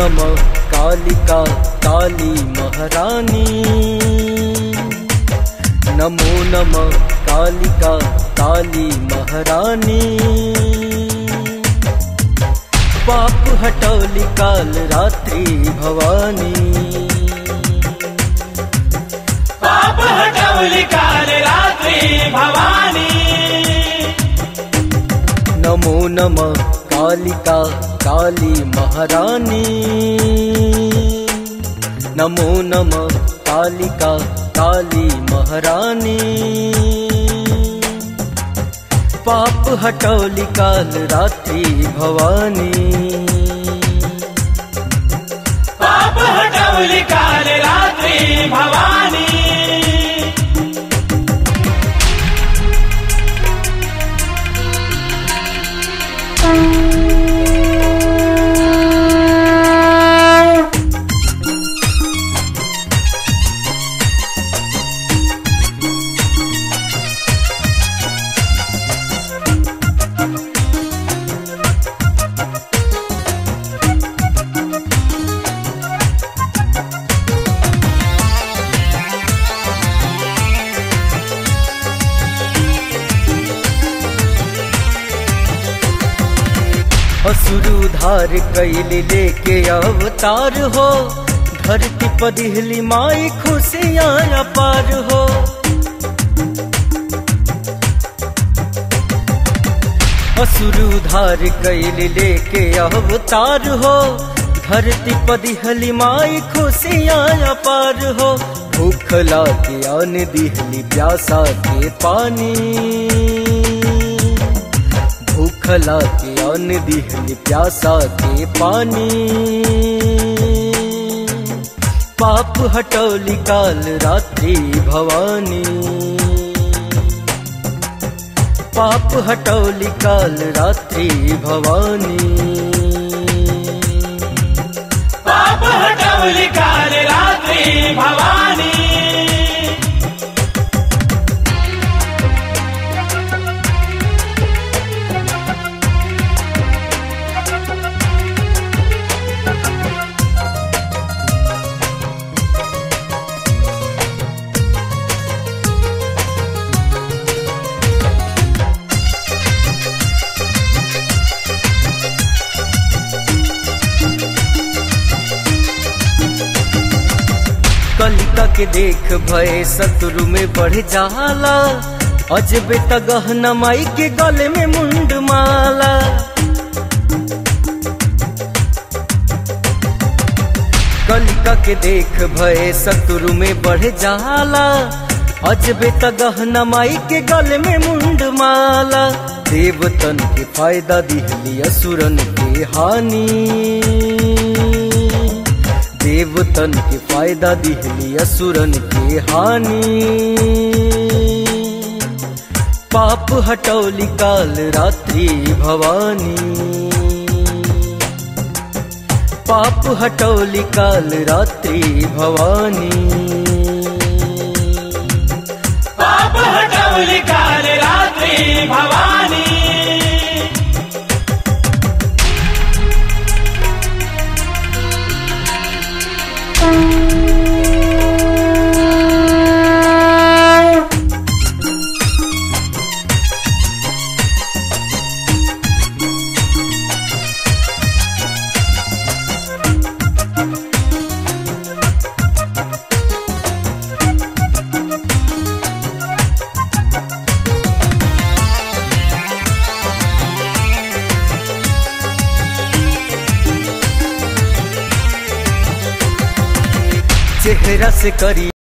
नमः कालिका काली महारानी नमो नमः कालिका काली महारानी पाप हटौली काल रात्रि भवानी पाप हटवली काल रात्री भवानी नमो नमः कालिका काली महारानी नमो नमः कालिका काली महारानी पाप हटौली काल रात्रि भवानी पाप हटवली काल रात्री भवानी असुर उधार कैल लेके अवतार हो धरती पदिहली माई खुशियाँ अपार हो असुर उधार कैल लेके अवतार हो धरती पदिहली माई खुशियाँ अपार हो भूख लाके आन दिहली प्यासा के पानी भूखला के अन्न दिहली प्यासा के पानी पाप हटौली काल रात्रि भवानी पाप हटौली काल रात्रि भवानी पाप हटवली काल रात्री भवानी कलिका के देख भय शत्रु में बढ़ जाला अजबे तगहना माई के गले में मुंड माला कलिका के देख भय शत्रु में बढ़ जाला अजबे तगहना माई के गले में मुंड माला देवतन के फायदा दिहली असुरन के हानि देवतन के फायदा दिहली असुरन के हानि पाप हटौली काल रात्रि भवानी पाप हटौली काल रात्रि भवानी पाप हटवली काल रात्री भवानी चेहरा से करी